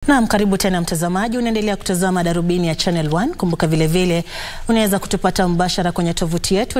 Naam, karibu tena mtazamaji, unaendelea kutazama Darubini ya Channel 1. Kumbuka vilevile unaweza kutupata mbashara kwenye tovuti yetu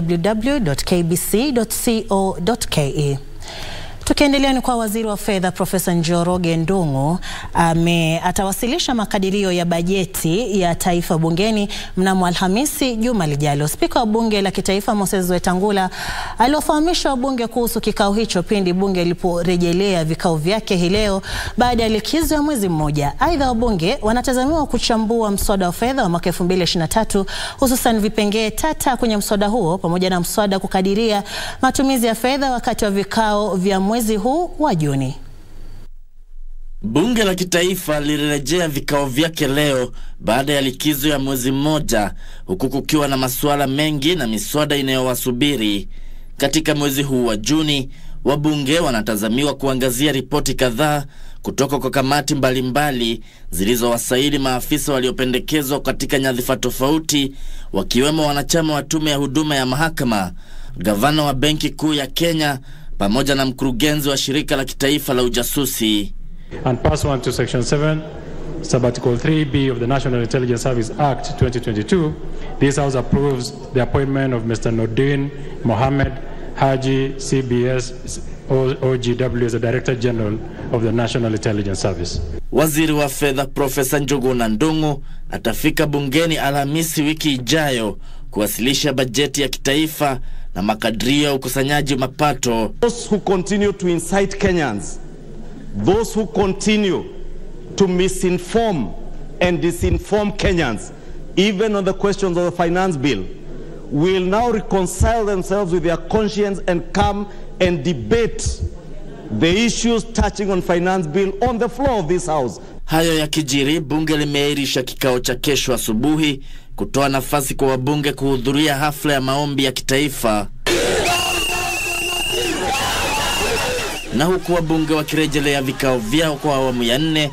www.kbc.co.ke. Tukiendelea ni kwa waziri wa fedha Profesa Njoroge Ndung'u ame atawasilisha makadirio ya bajeti ya taifa bungeni mnamo Alhamisi juma lijalo. Spika wa bunge la kitaifa Moses Wetangula aliwafahamisha wabunge kuhusu kikao hicho pindi bunge liliporejelea vikao vyake hii leo baada ya likizo ya mwezi mmoja. Aidha, wabunge wanatazamiwa kuchambua mswada wa fedha wa mwaka 2023 hususan vipengee tata kwenye mswada huo pamoja na mswada kukadiria matumizi ya fedha wakati wa vikao vya mwezi huu wa Juni. Bunge la kitaifa lilirejea vikao vyake leo baada ya likizo ya mwezi mmoja, huku kukiwa na masuala mengi na miswada inayowasubiri. Katika mwezi huu wa Juni, wabunge wanatazamiwa kuangazia ripoti kadhaa kutoka kwa kamati mbalimbali zilizowasaili maafisa waliopendekezwa katika nyadhifa tofauti, wakiwemo wanachama wa tume ya huduma ya mahakama, gavana wa benki kuu ya Kenya pamoja na mkurugenzi wa shirika la kitaifa la ujasusi. And pursuant to Section 7, Subarticle 3B of the National Intelligence Service Act 2022, this House approves the appointment of Mr. Nordin Mohammed Haji, CBS OGW as the Director General of the National Intelligence Service. Waziri wa fedha Profesa Njuguna Ndung'u atafika bungeni Alhamisi wiki ijayo kuwasilisha bajeti ya kitaifa na makadirio ya ukusanyaji mapato. Those who continue to incite Kenyans, those who continue to misinform and disinform Kenyans, even on the questions of the finance bill, will now reconcile themselves with their conscience and come and debate the issues touching on finance bill on the floor of this house. Hayo yakijiri, bunge limeahirisha kikao cha kesho asubuhi kutoa nafasi kwa wabunge kuhudhuria hafla ya maombi ya kitaifa, na huku wabunge wakirejelea vikao vyao kwa awamu ya nne,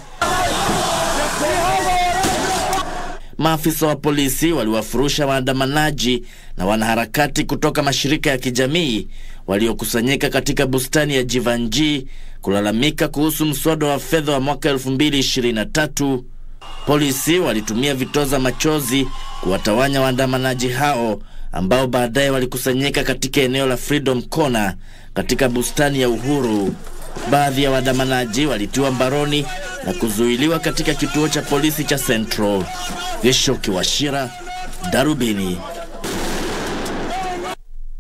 maafisa wa polisi waliwafurusha waandamanaji na wanaharakati kutoka mashirika ya kijamii waliokusanyika katika bustani ya Jivanji kulalamika kuhusu mswada wa fedha wa mwaka 2023. Polisi walitumia vitoza machozi kuwatawanya waandamanaji hao ambao baadaye walikusanyika katika eneo la Freedom Corner katika bustani ya Uhuru. Baadhi ya waandamanaji walitiwa mbaroni na kuzuiliwa katika kituo cha polisi cha Central. Geshoki Washira, Darubini.